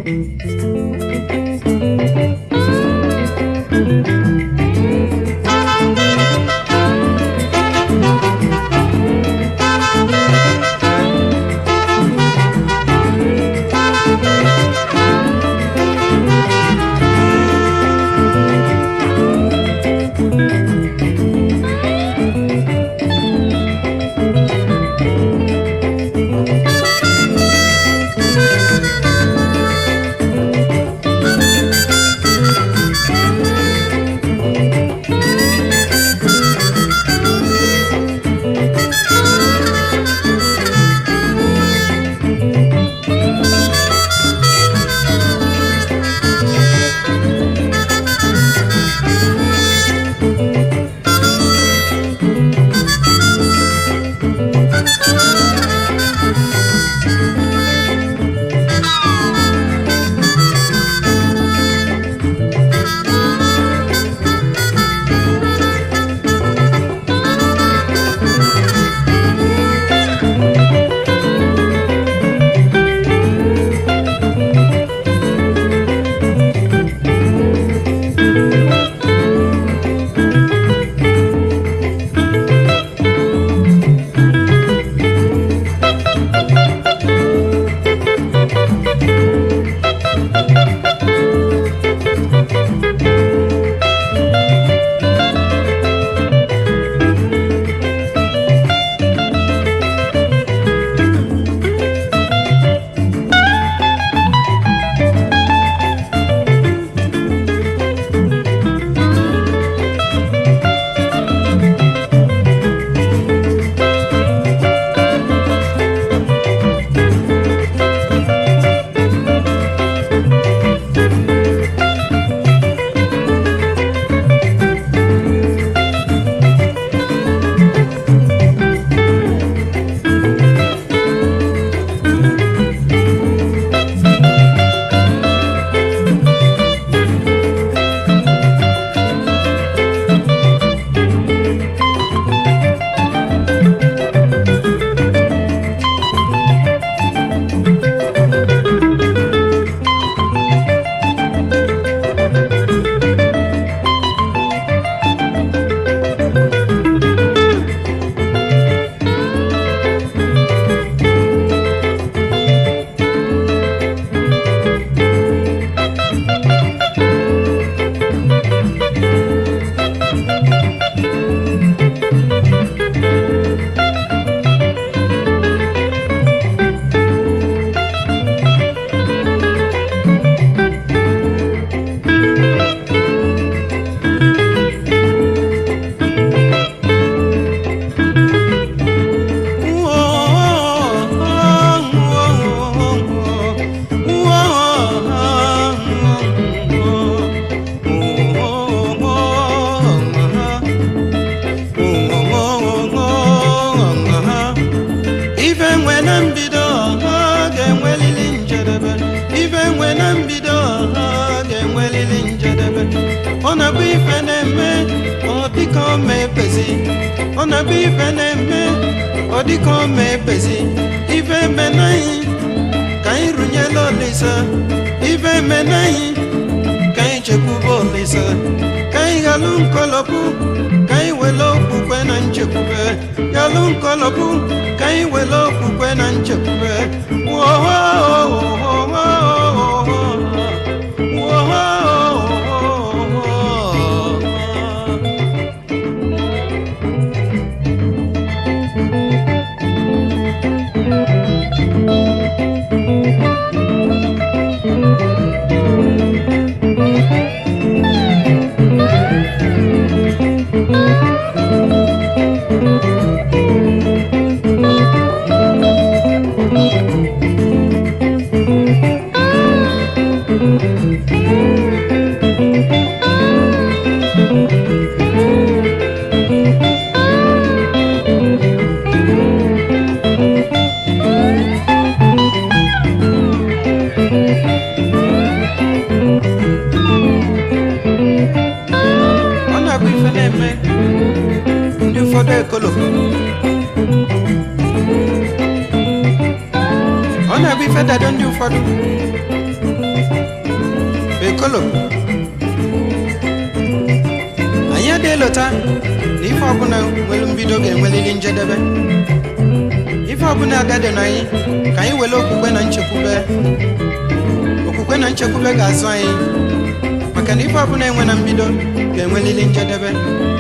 ife nwe na mbido ha ga-enwelili njedebe ife nwe na mbido ha ga-enwelili njedebe ọ na-abụ ife na-eme ọ dịka ọ ma ebezi ọ na-abụ ife na-eme ọ dịka ọ ma ebezi ife eme n'anyị ka anyị rụnyela olisa ife eme n'anyị ka anyị chekwube olisa ka anyị ghalụ nkọlọpụ ka anyị wele okwukwe na nchekwube ghalụ nkọlọpụ ka anyị wele okwukwe na nchekwube ọ na-abụ ife na-eme ndị ụfọdụ ekolofu ọ na-abụ ife dado ndị ụfọdụ olo anyị adịghị lota na ife ọbụla nwere mbido ga-enwelili njedebe ife ọbụla agadi na anyị ka anyị were okwukwe na nchekwube okwukwe na nchekwube ga-azụ anyị maka na ife ọbụla enwe na mbido ga-enwelili njedebe